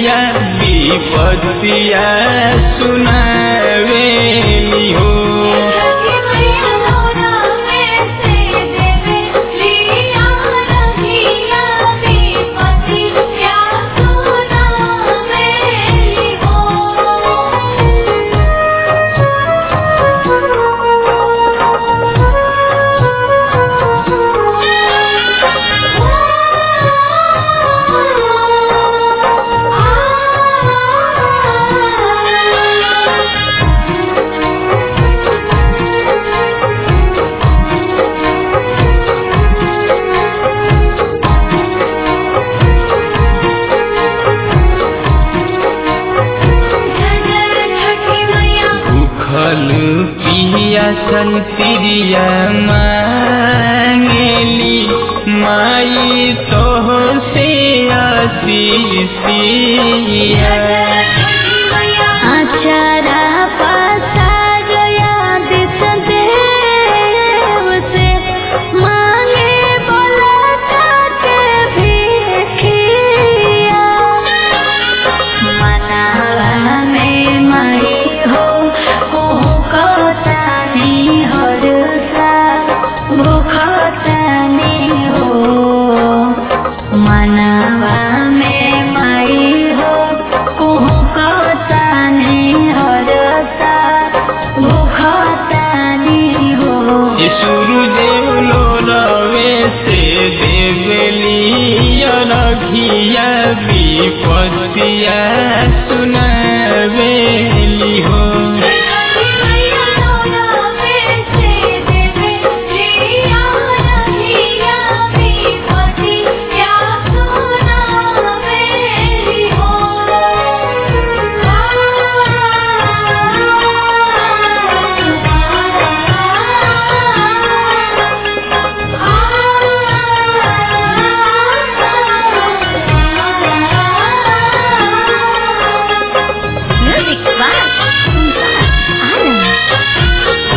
रघिया विपतिया सुनावेली हो रखी मैया लोरा में से देवे लिया रखिया विपति क्या सुना मेरी छठी मैया भूखल पिया सन तिरिया मांगेली माई तो से आशीषिया आचारा पसार याद देव से मांगे बोला के भिखिया मनावा में मई हो कोहू कतानी हर सा भूखतानी हो मनावा में मई हो कोहू कतानी हर सा भूखतानी हो सूर्यदेव लो रवे से देवली रघिया विपतिया सुनावेली हो Music by Anand.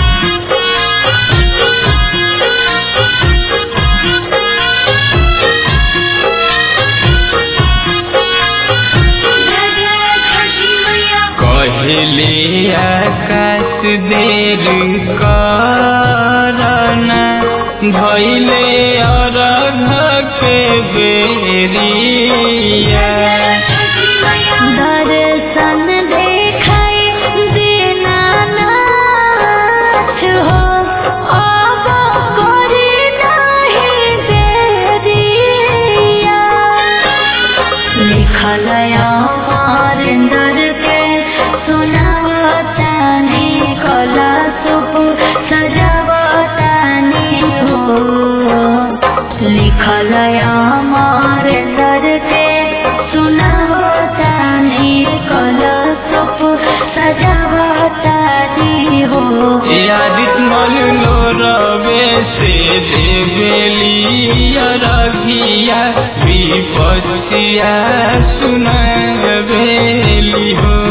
कहले आकाश देर करना भैले अरघ के बेरिया दर्शन देखाई दीनानाथ हो अब करी नहीं देरिया लिखल अमरिंदर के सुनावतानी कला सुप सजावतानी हो लिखल अमरिंदर के सुनावतानी कला सुप सजावतानी हो यादित मल लो रवे से देवेली रघिया विपतिया सुनावेली हो